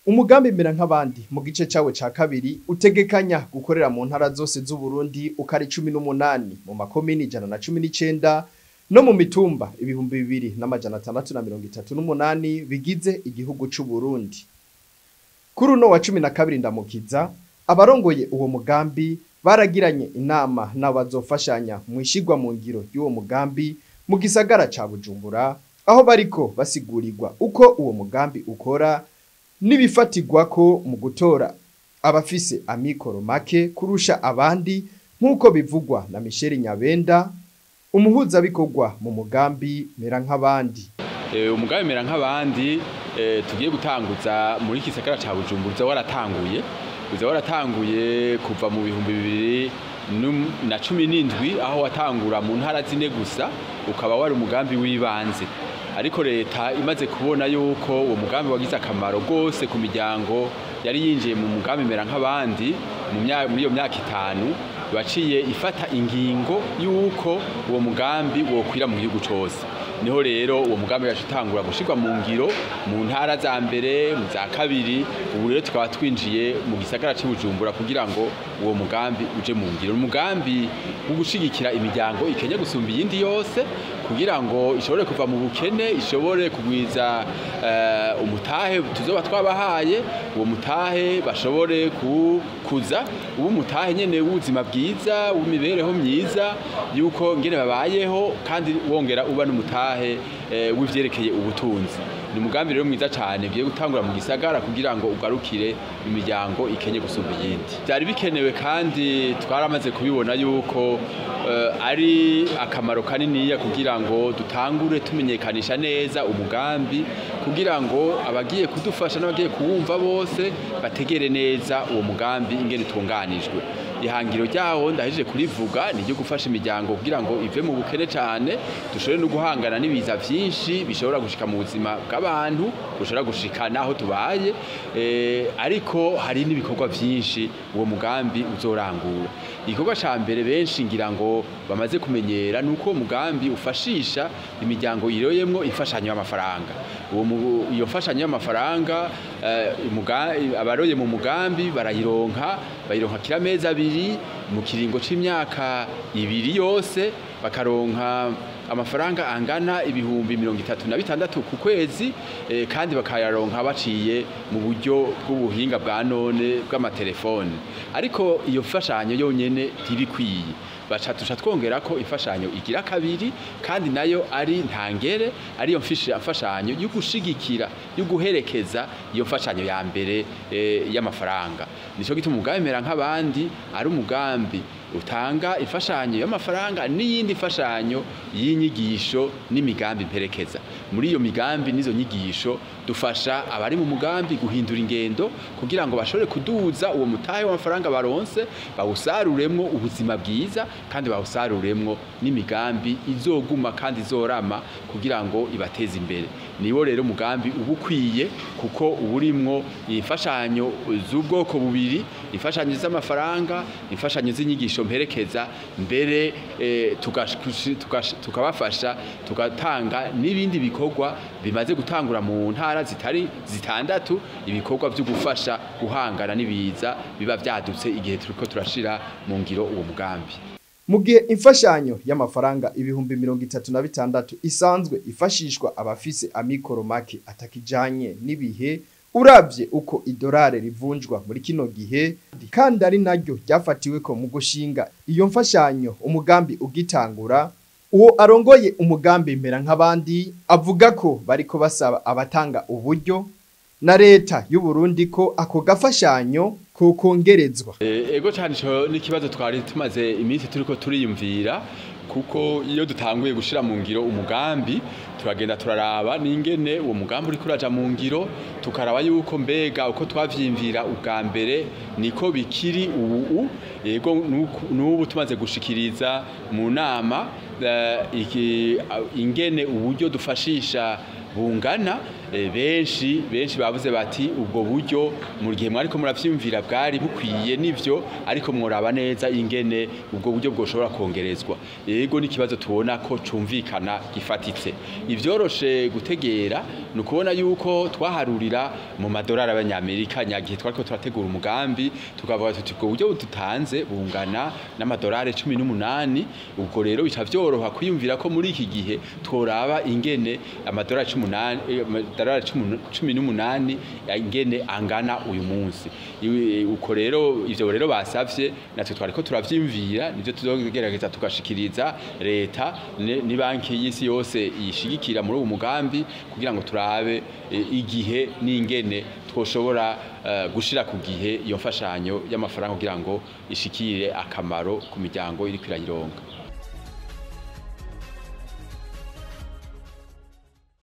umugambi mera nk'abandi mu gice cawe ca kabiri utegekanya gukorera mu ntara zose z'uburundi uko ari cumi n'umunani mu makomini ijana na cumi n'icenda no mu mitumba ibihumbi bibiri n'amajana atandatu na mirongo itatu n'umunani bigize igihugu c'uburundi kuri uno wa cumi na kabiri ndamukiza abarongoye uwo mugambi baragiranye inama n'abazofashanya mu ishigwa mu ngiro y'uwo mugambi mu gisagara ca bujumbura aho bariko basigurirwa uko uwo mugambi ukora n'ibifatirwako mu gutora abafise amikoro make kurusha abandi nk'uko bivugwa na Michel Nyabenda umuhuzabikorwa mu mugambi mera nk'abandi umugambi mera nk'abandi tugiye gutanguza muri iki gisagara ca bujumbura uza waratanguye uza waratanguye kuva mu bihumbi bibiri na cumi n'indwi aho watangura mu ntara zine gusa ukaba wari umugambi w'ibanze ariko leta imaze kubona yuko uwo mugambi wagize akamaro rwose ku miryango yari yinjiye mu mugambi mera nk'abandi muri iyo myaka itanu waciye ifata ingingo y'uko uwo mugambi wokwira mu gihugu cyose niho rero uwo mugambi yaje utangura gushirwa mu ngiro mu ntara za mbere mu za kabiri ubu rero tukaba twinjiye mu gisagara cy'ubujumbura kugira ngo uwo mugambi uje mu ngiro umugambi wo gushigikira imiryango ikenya gusumba iyindi yose kugira ngo ishobore kuva mu bukene ishobore kugwiza uh, umutahe tuzoba twabahaye uwo mutahe bashobore kuza ubu mutahe nyene w'ubuzima bwiza w'imibereho myiza yuko ngene babayeho kandi wongera uba n'umutahe uh, w'ivyerekeye ubutunzi ni umugambi rero mwiza cyane bigiye gutangura mu gisagara kugira ngo ugarukire imiryango ikenye gusumba iyindi byari bikenewe kandi twaramaze kubibona yuko uh, ari akamaro kaniniya kugira ngo dutangure tumenyekanisha neza umugambi kugira ngo abagiye kudufasha n'abagiye kuwumva bose bategere neza uwo mugambi ingene utunganijwe ihangiro ryawo ndahije kurivuga ni ryo gufasha imiryango kugira ngo ive mu bukene cyane dushobore no guhangana n'ibiza byinshi bishobora gushika mu buzima bw'abantu bushobora gushika naho tubaye ariko hari n'ibikorwa byinshi uwo mugambi uzorangura igikorwa cya mbere benshi ngira ngo bamaze kumenyera ni uko uwo mugambi ufashisha imiryango iroyemwo imfashanyo y'amafaranga iyo mfashanyo y'amafaranga abaroye mu mugambi barayironka bayironka kiramezi abiri mu kiringo c'imyaka ibiri yose bakaronka amafaranga angana ibihumbi mirongo itatu na bitandatu ku kwezi eh, kandi bakayaronka baciye mu buryo bw'ubuhinga bwa none bw'amatelefone ariko iyo mfashanyo yonyene ntibikwiye baca tuca twongera ko imfashanyo igira kabiri kandi nayo ari ntangere ariyo mfashanyo yo gushigikira yo guherekeza iyo mfashanyo ya mbere e, y'amafaranga nico gituma umugambi mera nk'abandi ari umugambi utanga imfashanyo y'amafaranga n'iyindi mfashanyo y'inyigisho n'imigambi mperekeza muri iyo migambi n'izo nyigisho dufasha abari mu mugambi guhindura ingendo kugira ngo bashobore kuduza uwo mutahe w'amafaranga baronse bawusaruremwo ubuzima bwiza kandi bawusaruremwo n'imigambi izoguma kandi izorama kugira ngo ibateze imbere niwo rero umugambi uba ukwiye kuko uburimwo imfashanyo z'ubwoko bubiri imfashanyo z'amafaranga imfashanyo z'inyigisho mperekeza mbere eh, tukabafasha tugatanga n'ibindi bikorwa bimaze gutangura mu ntara zitari zitandatu ibikorwa byo gufasha guhangana n'ibiza biba byadutse igihe turiko turashira mu ngiro uwo mugambi mu gihe imfashanyo y'amafaranga ibihumbi mirongo itatu na bitandatu isanzwe ifashishwa abafise amikoro make atakijanye n'ibihe uravye uko idolari rivunjwa muri kino gihe kandi ari naryo ryafatiweko mu gushinga iyo mfashanyo umugambi ugitangura uwo arongoye umugambi mbera nk'abandi avuga ko bariko basaba abatanga uburyo na leta y'u Burundi ko ako gafashanyo kokongerezwa ego cyane ico n'ikibazo twari tumaze iminsi turiko turiyumvira kuko iyo dutanguye gushira mu ngiro umugambi turagenda turaraba n'ingene uwo mugambi uri kuraja mu ngiro tukaraba yuko mbega uko twavyimvira ubwa mbere niko bikiri ubu yego n'ubu tumaze gushikiriza mu nama eh, iki a- ingene uburyo dufashisha bungana eh, benshi benshi bavuze bati ubwo buryo mu gihe mwariko muravyumvira bwari bukwiye nivyo ariko mworaba neza ingene ubwo buryo bwoshobora kongerezwa yego n'ikibazo tubona ko cumvikana gifatitse ivyoroshe gutegera ni ukubona yuko twaharurira mu madolari y'abanyamerika nyagihe twariko turategura umugambi tukavuga tuti ubwo buryo dutanze bungana n'amadolari cumi n'umunani ubwo rero bica vyoroha kwiyumvira ko muri iki gihe tworaba ingene amadolari cumi n'umunani eh, amadolari cumi- cumi n'umunani ya ingene angana uyu munsi Iwi- uko rero ivyo rero basavye natwe twariko turavyimvira nivyo tuzogerageza tugashikiriza leta ne- ni banki y'isi yose yishigikira muri uwo mugambi kugira ngo turabe eh, igihe n'ingene twoshobora eh, gushira ku gihe iyo mfashanyo y'amafaranga kugira ngo ishikire akamaro ku miryango iriko irayironga